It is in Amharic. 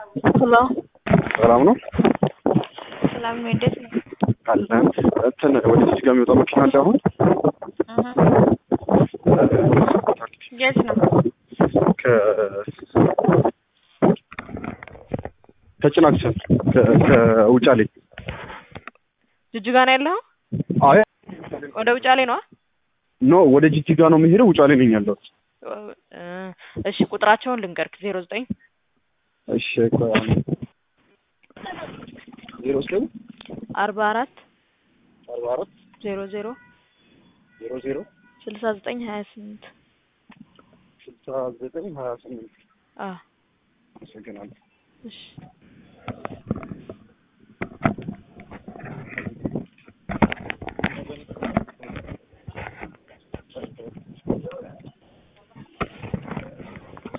ሄሎ ሰላም ነው ሰላም ነው። እንዴት ነው? አለን እንትን ወደ እዚህ ጋር የሚወጣ መኪና አለ አሁን የት ነው? ከ ከጭናክሰን ከ- ከውጫሌ ጅጅጋ ነው ያለው? አይ ወደ ውጫሌ ነው? ኖ ወደ ጅጅጋ ነው የሚሄደው ውጫሌ ነኝ ያለሁት እሺ ቁጥራቸውን ልንገርክ ዜሮ ዘጠኝ እሺ ቆይ አንዴ። ዜሮ ዘጠኝ አርባ አራት አርባ አራት ዜሮ ዜሮ ዜሮ ዜሮ ስልሳ ዘጠኝ ሀያ ስምንት ስልሳ ዘጠኝ ሀያ ስምንት አዎ አመሰግናለሁ እሺ